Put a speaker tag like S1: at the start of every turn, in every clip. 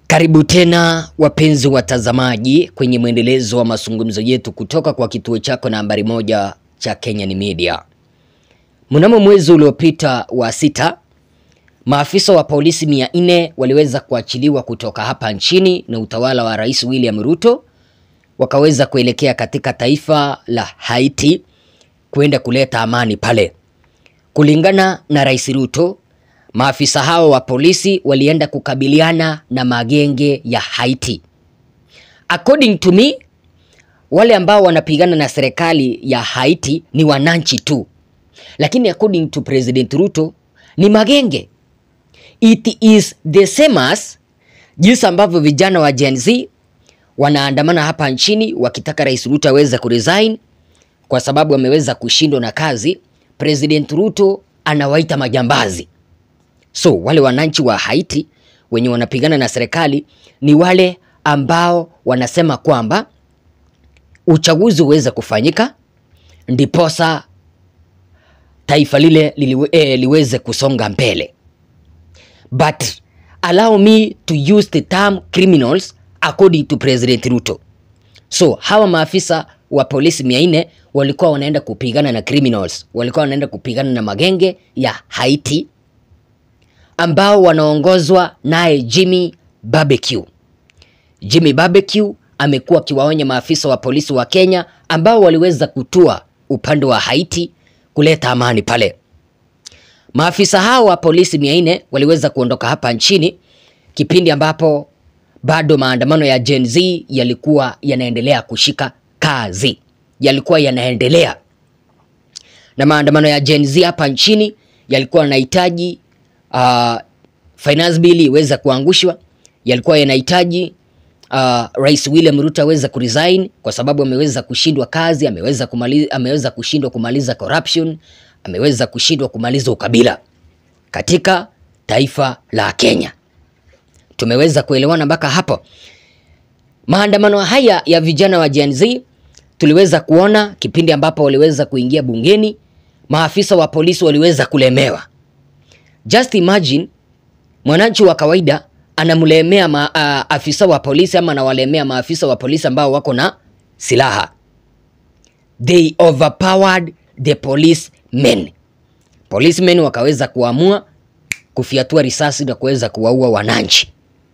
S1: Karibu tena wapenzi watazamaji kwenye mwendelezo wa mazungumzo yetu kutoka kwa kituo chako nambari moja cha Kenyan Media. Mnamo mwezi uliopita wa sita, maafisa wa polisi mia nne waliweza kuachiliwa kutoka hapa nchini na utawala wa Rais William Ruto, wakaweza kuelekea katika taifa la Haiti kwenda kuleta amani pale. Kulingana na Rais Ruto, maafisa hao wa polisi walienda kukabiliana na magenge ya Haiti. According to me, wale ambao wanapigana na serikali ya Haiti ni wananchi tu, lakini according to President Ruto ni magenge. It is the same as jinsi ambavyo vijana wa Gen Z wanaandamana hapa nchini wakitaka Rais Ruto aweze kuresign kwa sababu ameweza kushindwa na kazi. President Ruto anawaita majambazi. So wale wananchi wa Haiti wenye wanapigana na serikali ni wale ambao wanasema kwamba uchaguzi uweze kufanyika ndiposa taifa lile liliwe, eh, liweze kusonga mbele. But allow me to use the term criminals according to President Ruto. So hawa maafisa wa polisi mia nne walikuwa wanaenda kupigana na criminals, walikuwa wanaenda kupigana na magenge ya Haiti ambao wanaongozwa naye Jimmy Barbecue. Jimmy Barbecue amekuwa akiwaonya maafisa wa polisi wa Kenya ambao waliweza kutua upande wa Haiti kuleta amani pale. Maafisa hao wa polisi mia nne waliweza kuondoka hapa nchini kipindi ambapo bado maandamano ya Gen Z yalikuwa yanaendelea kushika kazi, yalikuwa yanaendelea, na maandamano ya Gen Z hapa nchini yalikuwa yanahitaji uh, finance bill iweze kuangushwa, yalikuwa yanahitaji uh, Rais William Ruto aweze kuresign kwa sababu ameweza kushindwa kazi, ameweza kumaliza, ameweza kushindwa kumaliza corruption, ameweza kushindwa kumaliza ukabila katika taifa la Kenya. Tumeweza kuelewana mpaka hapo. Maandamano haya ya vijana wa Gen Z tuliweza kuona kipindi ambapo waliweza kuingia bungeni, maafisa wa polisi waliweza kulemewa. Just imagine mwananchi wa kawaida anamlemea ma, uh, afisa wa polisi ama anawalemea maafisa wa polisi ambao wako na silaha. They overpowered the policemen. Policemen wakaweza kuamua kufiatua risasi na kuweza kuwaua wananchi.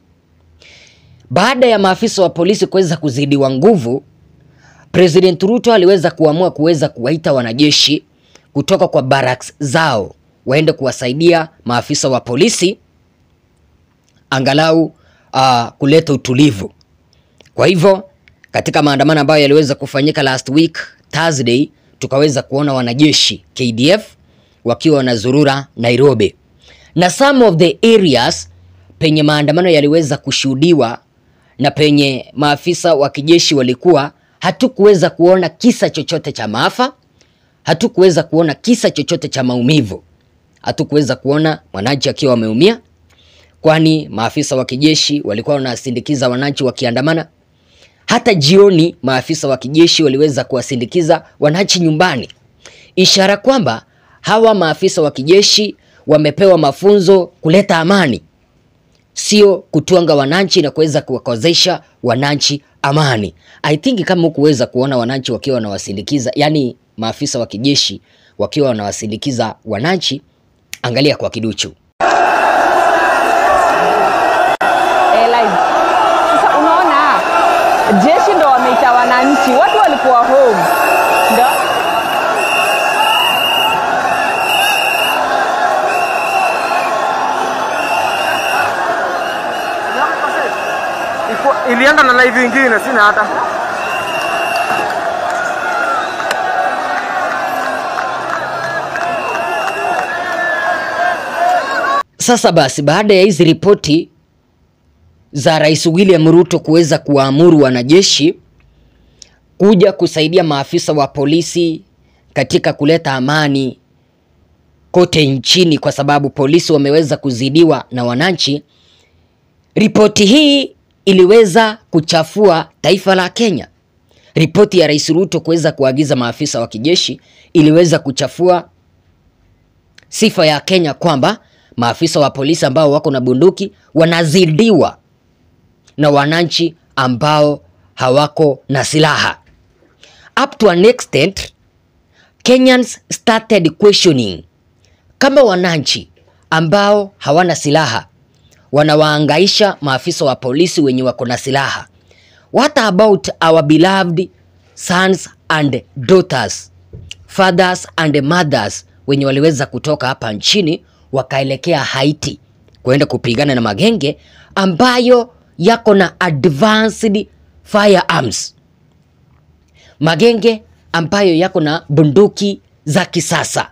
S1: Baada ya maafisa wa polisi kuweza kuzidiwa nguvu, President Ruto aliweza kuamua kuweza kuwaita wanajeshi kutoka kwa barracks zao waende kuwasaidia maafisa wa polisi angalau uh, kuleta utulivu. Kwa hivyo katika maandamano ambayo yaliweza kufanyika last week Thursday, tukaweza kuona wanajeshi KDF wakiwa wanazurura Nairobi, na some of the areas penye maandamano yaliweza kushuhudiwa na penye maafisa wa kijeshi walikuwa, hatukuweza kuona kisa chochote cha maafa, hatukuweza kuona kisa chochote cha maumivu hatukuweza kuona wananchi akiwa wameumia, kwani maafisa wa kijeshi walikuwa wanasindikiza wananchi wakiandamana. Hata jioni maafisa wa kijeshi waliweza kuwasindikiza wananchi nyumbani, ishara kwamba hawa maafisa wa kijeshi wamepewa mafunzo kuleta amani, sio kutwanga wananchi na kuweza kuwakozesha wananchi amani. I think kama hukuweza kuona wananchi wakiwa wanawasindikiza, yani maafisa wa kijeshi wakiwa wanawasindikiza wananchi Angalia kwa kiduchu.
S2: Eh, live. Sasa unaona jeshi ndo wameita wananchi, watu walikuwa home ndo
S3: Iko- ilienda na live ingine sina hata
S1: Sasa basi, baada ya hizi ripoti za Rais William Ruto kuweza kuwaamuru wanajeshi kuja kusaidia maafisa wa polisi katika kuleta amani kote nchini, kwa sababu polisi wameweza kuzidiwa na wananchi, ripoti hii iliweza kuchafua taifa la Kenya. Ripoti ya Rais Ruto kuweza kuagiza maafisa wa kijeshi iliweza kuchafua sifa ya Kenya kwamba maafisa wa polisi ambao wako na bunduki wanazidiwa na wananchi ambao hawako na silaha. Up to an extent, Kenyans started questioning kama wananchi ambao hawana silaha wanawaangaisha maafisa wa polisi wenye wako na silaha. What about our beloved sons and daughters, fathers and mothers wenye waliweza kutoka hapa nchini wakaelekea Haiti kuenda kupigana na magenge ambayo yako na advanced firearms, magenge ambayo yako na bunduki za kisasa.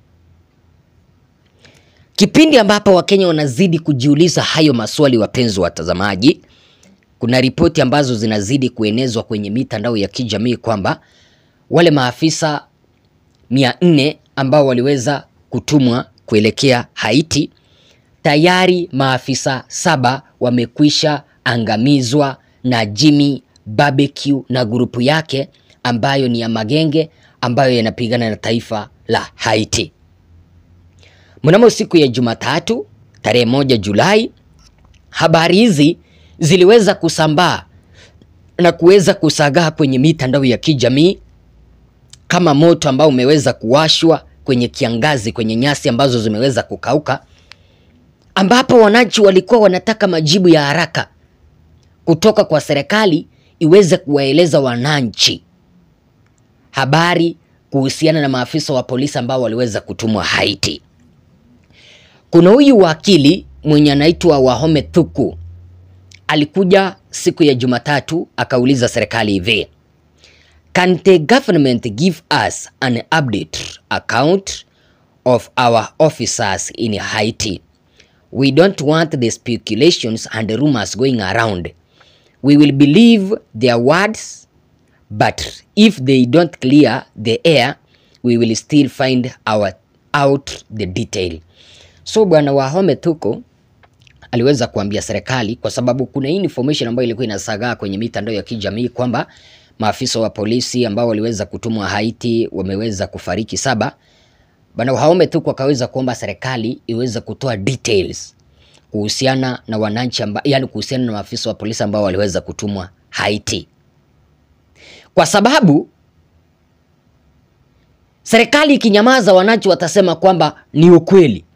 S1: Kipindi ambapo Wakenya wanazidi kujiuliza hayo maswali, wapenzi watazamaji, kuna ripoti ambazo zinazidi kuenezwa kwenye mitandao ya kijamii kwamba wale maafisa mia nne ambao waliweza kutumwa kuelekea Haiti, tayari maafisa saba wamekwisha angamizwa na Jimmy Barbecue na grupu yake ambayo ni ya magenge ambayo yanapigana na taifa la Haiti. Mnamo siku ya Jumatatu tarehe moja Julai, habari hizi ziliweza kusambaa na kuweza kusagaa kwenye mitandao ya kijamii kama moto ambao umeweza kuwashwa kwenye kiangazi, kwenye nyasi ambazo zimeweza kukauka, ambapo wananchi walikuwa wanataka majibu ya haraka kutoka kwa serikali iweze kuwaeleza wananchi habari kuhusiana na maafisa wa polisi ambao waliweza kutumwa Haiti. Kuna huyu wakili mwenye anaitwa Wahome Thuku alikuja siku ya Jumatatu akauliza serikali hivi, can the government give us an update account of our officers in Haiti? We don't want the speculations and rumors going around. We will believe their words, but if they don't clear the air, we will still find our out the detail. So bwana Wahome Thuku aliweza kuambia serikali kwa sababu kuna hii information ambayo ilikuwa inasagaa kwenye mitandao ya kijamii kwamba maafisa wa polisi ambao waliweza kutumwa Haiti wameweza kufariki saba. Bwana Wahome Thuku akaweza kuomba serikali iweze kutoa details kuhusiana na wananchi amba, yani kuhusiana na maafisa wa polisi ambao waliweza kutumwa Haiti, kwa sababu serikali ikinyamaza, wananchi watasema kwamba ni ukweli.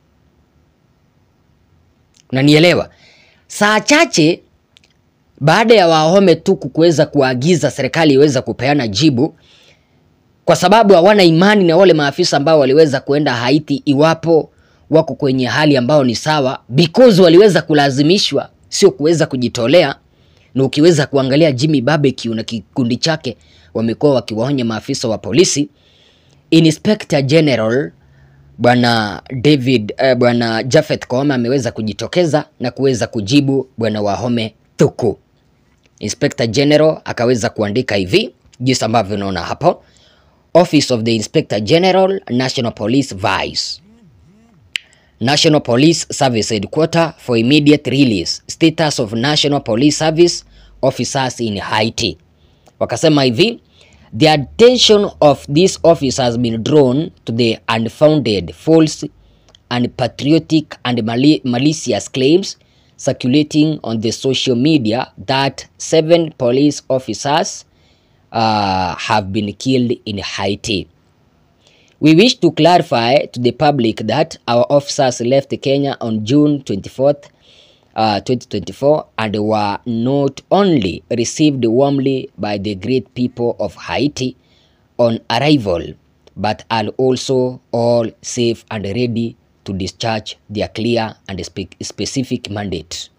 S1: Unanielewa? Saa chache baada ya Wahome Thuku kuweza kuagiza serikali iweza kupeana jibu, kwa sababu hawana imani na wale maafisa ambao waliweza kuenda Haiti, iwapo wako kwenye hali ambao ni sawa, because waliweza kulazimishwa, sio kuweza kujitolea. Na ukiweza kuangalia Jimmy Barbecue na kikundi chake wamekuwa wakiwaonya maafisa wa polisi. Inspector General Bwana David eh, Bwana Japhet Koome ameweza kujitokeza na kuweza kujibu Bwana Wahome Thuku. Inspector General akaweza kuandika hivi jinsi ambavyo unaona hapo. Office of the Inspector General, National Police Vice. National Police Service Headquarter for immediate release. Status of National Police Service officers in Haiti. Wakasema hivi The attention of this office has been drawn to the unfounded, false, unpatriotic and mali malicious claims circulating on the social media that seven police officers uh, have been killed in Haiti. We wish to clarify to the public that our officers left Kenya on June 24th, uh, 2024 and were not only received warmly by the great people of Haiti on arrival, but are also all safe and ready to discharge their clear and spe specific mandate.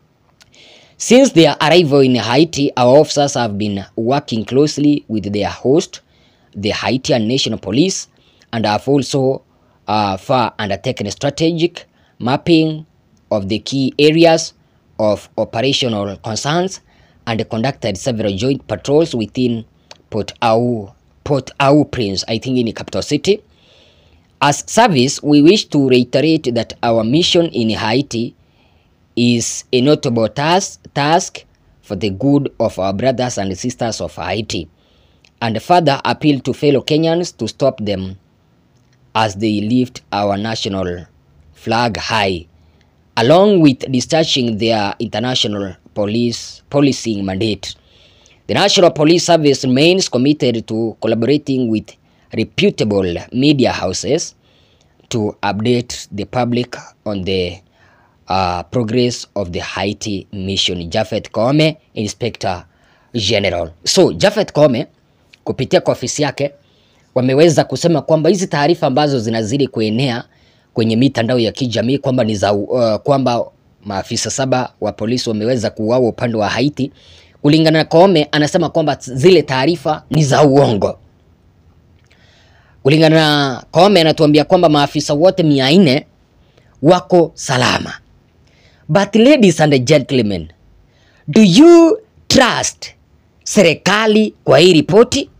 S1: Since their arrival in Haiti, our officers have been working closely with their host, the Haitian National Police, and have also uh, far undertaken strategic mapping of the key areas of operational concerns and conducted several joint patrols within Port Au, Port au Prince, I think in the capital city. As service, we wish to reiterate that our mission in Haiti is a notable task, task for the good of our brothers and sisters of Haiti, and further appeal to fellow Kenyans to stop them as they lift our national flag high, along with discharging their international police policing mandate. The National Police Service remains committed to collaborating with reputable media houses to update the public on the uh, progress of the Haiti mission. Japhet Koome, Inspector General. So Japhet Koome kupitia kwa ofisi yake wameweza kusema kwamba hizi taarifa ambazo zinazidi kuenea kwenye mitandao ya kijamii kwamba ni za uh, kwamba maafisa saba wa polisi wameweza kuuawa upande wa Haiti, kulingana na Koome anasema kwamba zile taarifa ni za uongo. Kulingana na Koome anatuambia kwamba maafisa wote mia nne wako salama. But ladies and gentlemen, do you trust serikali kwa hii ripoti?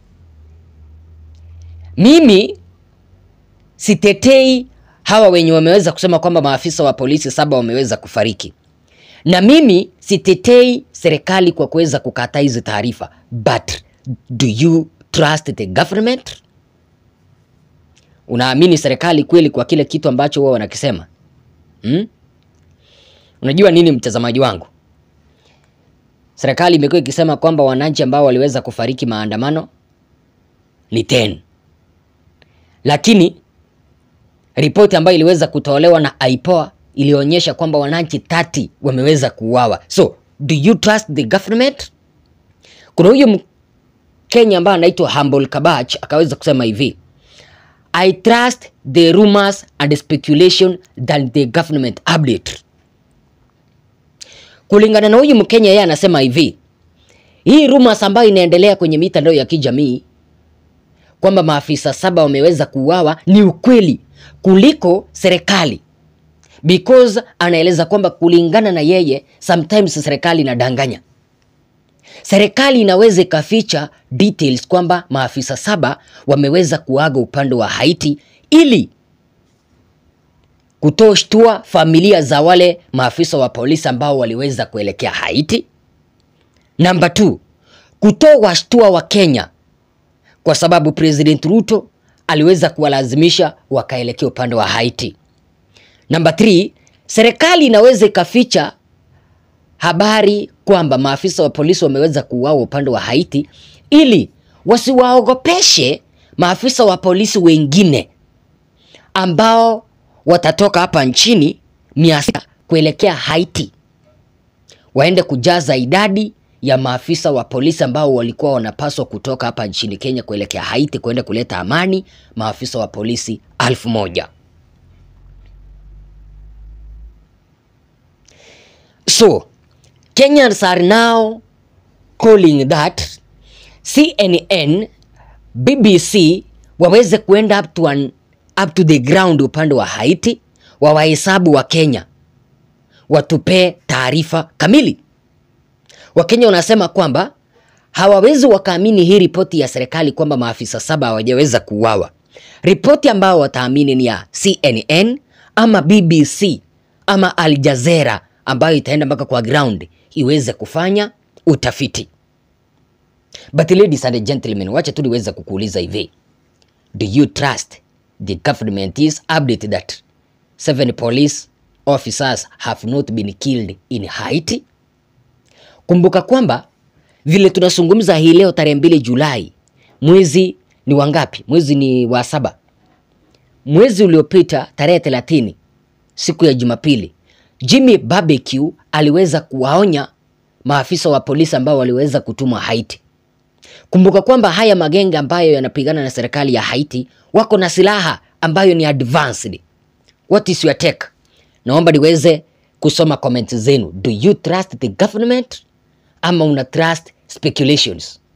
S1: Mimi sitetei hawa wenye wameweza kusema kwamba maafisa wa polisi saba wameweza kufariki, na mimi sitetei serikali kwa kuweza kukataa hizi taarifa, but do you trust the government? Unaamini serikali kweli kwa kile kitu ambacho wao wanakisema hmm? Unajua nini mtazamaji wangu, serikali imekuwa ikisema kwamba wananchi ambao waliweza kufariki maandamano ni 10 lakini ripoti ambayo iliweza kutolewa na IPOA ilionyesha kwamba wananchi 30 wameweza kuuawa. So do you trust the government? Kuna huyu Mkenya ambaye anaitwa Humble Kabach akaweza kusema hivi I trust the rumors and speculation than the government update. Kulingana na huyu Mkenya, yeye anasema hivi, hii rumors ambayo inaendelea kwenye mitandao ya kijamii kwamba maafisa saba wameweza kuuawa ni ukweli kuliko serikali, because anaeleza kwamba kulingana na yeye, sometimes serikali inadanganya. Serikali inaweza ikaficha details kwamba maafisa saba wameweza kuaga upande wa Haiti ili kutoshtua familia za wale maafisa wa polisi ambao waliweza kuelekea Haiti. Namba 2, kutowashtua wa Kenya kwa sababu President Ruto aliweza kuwalazimisha wakaelekea upande wa Haiti. Namba 3, serikali inaweza ikaficha habari kwamba maafisa wa polisi wameweza kuuawa upande wa Haiti ili wasiwaogopeshe maafisa wa polisi wengine ambao watatoka hapa nchini mia sita kuelekea Haiti, waende kujaza idadi ya maafisa wa polisi ambao walikuwa wanapaswa kutoka hapa nchini Kenya kuelekea Haiti kwenda kuleta amani, maafisa wa polisi alfu moja. So Kenyans are now calling that CNN, BBC waweze kuenda up to, an, up to the ground upande wa Haiti, wawahesabu wa Kenya, watupee taarifa kamili. Wakenya wanasema kwamba hawawezi wakaamini hii ripoti ya serikali kwamba maafisa saba hawajaweza kuuawa. Ripoti ambayo wataamini ni ya CNN ama BBC ama Al Jazeera ambayo itaenda mpaka kwa ground iweze kufanya utafiti. But ladies and gentlemen, wacha tu niweze kukuuliza hivi. Do you trust the government is update that seven police officers have not been killed in Haiti? Kumbuka kwamba vile tunazungumza hii leo tarehe mbili Julai, mwezi ni wangapi? Mwezi ni wa saba. Mwezi uliopita tarehe 30 siku ya Jumapili, Jimmy Barbecue aliweza kuwaonya maafisa wa polisi ambao waliweza kutumwa Haiti. Kumbuka kwamba haya magenge ambayo yanapigana na serikali ya Haiti wako na silaha ambayo ni advanced. What is your take? Naomba niweze kusoma comment zenu. Do you trust the government ama una trust speculations?